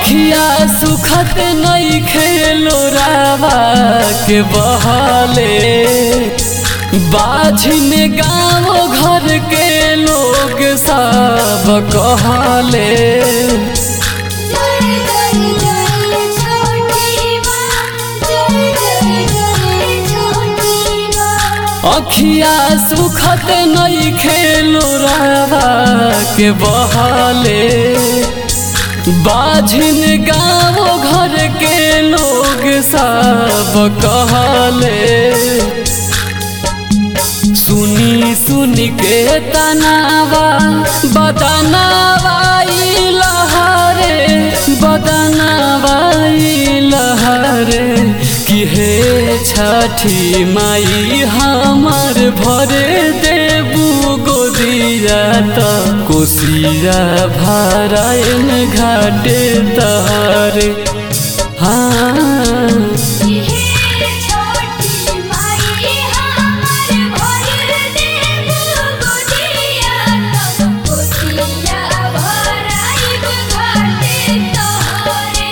अखिया सुखत नहीं खेलो रावा के बहले बाझिन गाँव घर के लोग सब कहले जय जय जय छोटी माँ जय जय जय छोटी माँ अखिया सुखत नहीं खेलो रावा के बहले बाझिन गाँव घर के लोग सब कहले सुनी सुनी के तनावा बदनावा ई लहरे बदनावा ई लहरे कि हे छठी माई हमर भरे देबू गोदिया त कोसिया भरायन घाटे तहरे हाँ हे छोटी माई हमर भर देबू गोदिया त कोसिया भराइब घाटे तोहरे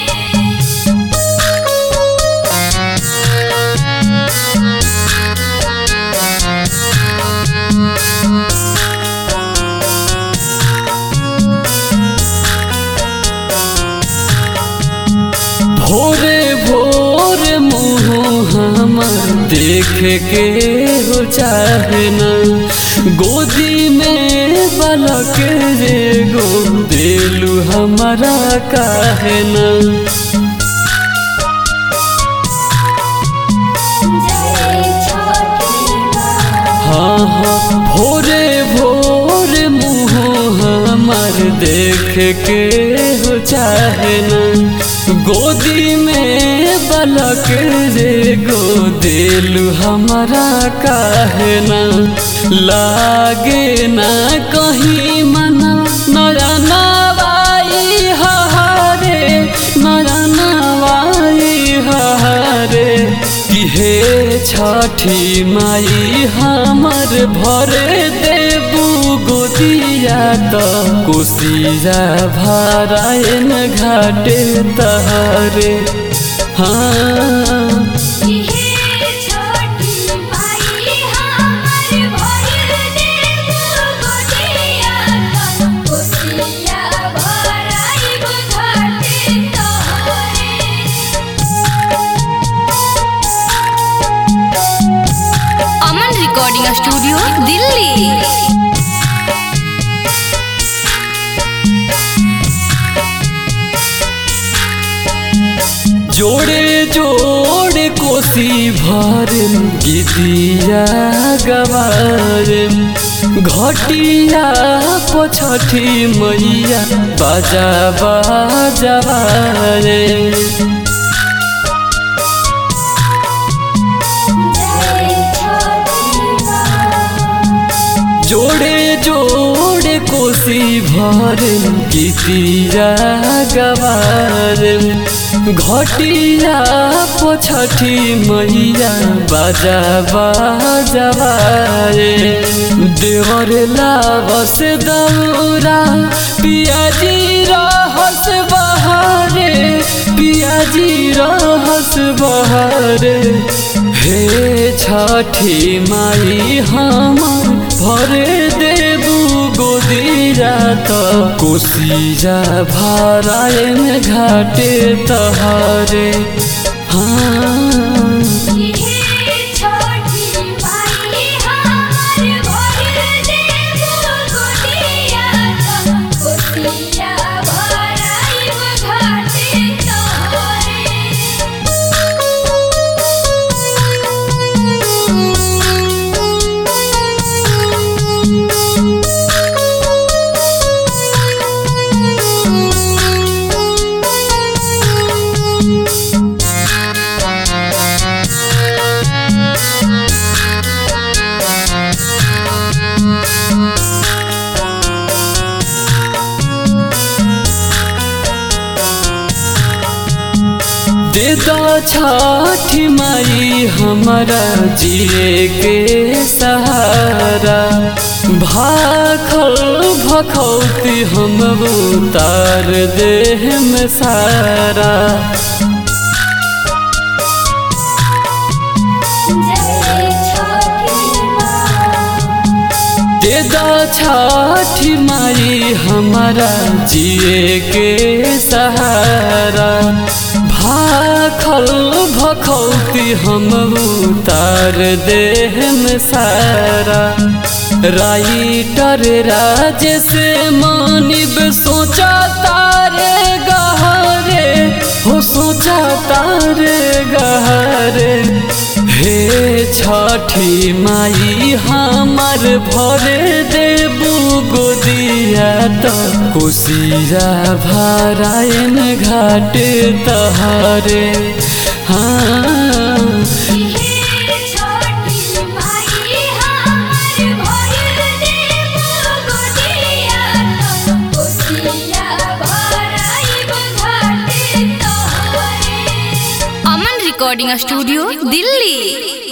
भोरे भोर मुँह हमर देख के हो चाहे न गोदी में बलक रे गो देलू हमारा काहे न जय छोटी माँ हाँ हाँ भोरे भोर मुँह हमर देख के हो चाहे न गोदी में बलक रे गो देलू हमारा काहे न लागे ना कहीं मना नरनवाई हहारे नरनवाई हहारे कि हे छठी माई हमर भरे देबू गोदिया त कोसिया भरायन घाटे तहरे हाँ हे छोटी माई हमर भर देबू गोदिया त कोसिया भराइब घाटे तोहरे अमन रिकॉर्डिंग स्टूडियो दिल्ली जोड़े जोड़े कोसी भर गीतिया गवार घटिया पछठी मैया बाजा बाजवारे जय छोटी माँ जोड़े जोड़े कोसी भर गीतिया गवार घटिया पछठी मैया बाजा बाजवारे देवर लावस दौरा पियाजी रहस बहारे पियाजी रहस बहारे हे छठी माई हम भरे देबू गोदिया त कोसिया भरायन घाटे तहारे हाँ हे छोटी माई हमर भर देबू गोदिया त कोसिया भराइब घाटे तोहरे दे दो छठी माई हमारा जिए के सहारा भाखल भखौती हम उतार देह में सारा जय छठी माँ देदा छठी माई हमारा जिए के सहारा भाखल भखौती हम उतार देह में सारा राइटर राज से मानिब सोचा तारे गहरे हो सोचा तारे गहरे हे छठी माई हमार भरे देबू गोदिया तो कोसिया भरायन घाट तहारे हाँ हे छठी माई हमर भइल देबो गोदिया तो कोसिया भराइब घाटे तोहरे अमन रिकॉर्डिंग स्टूडियो दिल्ली